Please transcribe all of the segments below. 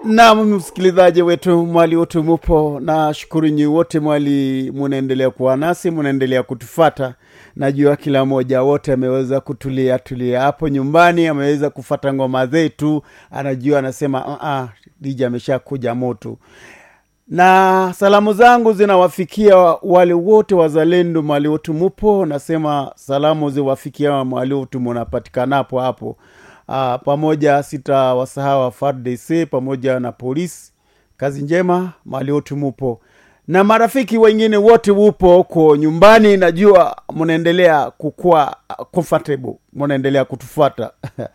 nam msikilizaji wetu mwali wote mupo na shukuru nyi wote mwali munaendelea kuwa nasi munaendelea kutufata najua kila mmoja wote ameweza kutulia tulia hapo nyumbani ameweza kufata ngoma zetu anajua anasema uh-uh, dija amesha kuja moto na salamu zangu zinawafikia wale wote wazalendo mali wote mupo nasema salamu ziwafikia mali wote munapatikanapo hapo uh, pamoja sitawasahau fardc pamoja na polisi kazi njema mali wote mupo na marafiki wengine wote wupo huko nyumbani najua mnaendelea kukuwa comfortable mnaendelea kutufuata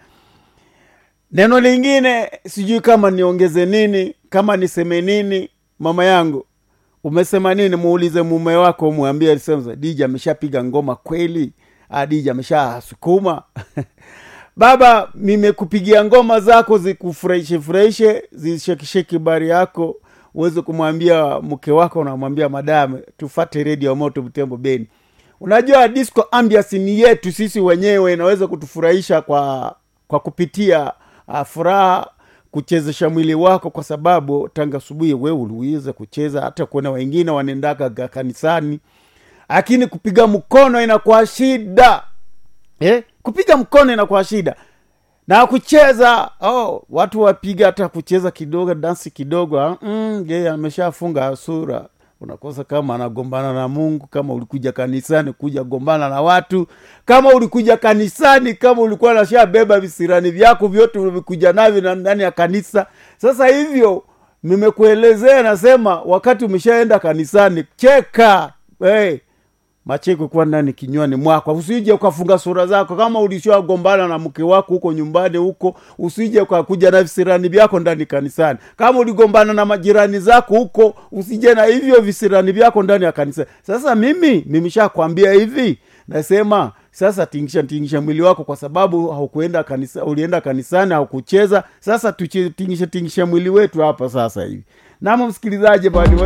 neno lingine sijui kama niongeze nini kama niseme nini mama yangu umesema nini muulize mume wako mwambie alisema dija ameshapiga ngoma kweli Ah, dija ameshasukuma baba nimekupigia ngoma zako zikufurahishe furahishe zishekisheki bari yako uweze kumwambia mke wako unamwambia madame tufate redio moto mtembo beni unajua disco ambias ni yetu sisi wenyewe inaweza kutufurahisha kwa kwa kupitia uh, furaha kuchezesha mwili wako kwa sababu tanga asubuhi we uliweza kucheza hata kuona wengine wanaendaga ga- kanisani lakini kupiga mkono inakuwa shida eh? kupiga mkono inakuwa shida na kucheza oh, watu wapiga hata kucheza kidogo dansi kidogo ah, mm, yeye ameshafunga sura unakosa kama anagombana na mungu kama ulikuja kanisani kuja gombana na watu kama ulikuja kanisani kama ulikuwa nashabeba visirani vyako vyote ulivikuja navyo na- ndani ya kanisa sasa hivyo nimekuelezea nasema wakati umeshaenda kanisani cheka hey, macheko kuwa ndani kinywani mwako usije ukafunga sura zako kama ulishagombana na mke wako huko nyumbani huko usije ukakuja na visirani vyako ndani kanisani kama uligombana na majirani zako huko usije na hivyo visirani vyako ndani ya kanisa sasa mimi nimeshakwambia hivi nasema sasa tingisha tingisha mwili wako kwa sababu haukuenda kanisa ulienda kanisani haukucheza sasa tutingishe tingisha mwili wetu hapa sasa hivi namo msikilizaji bali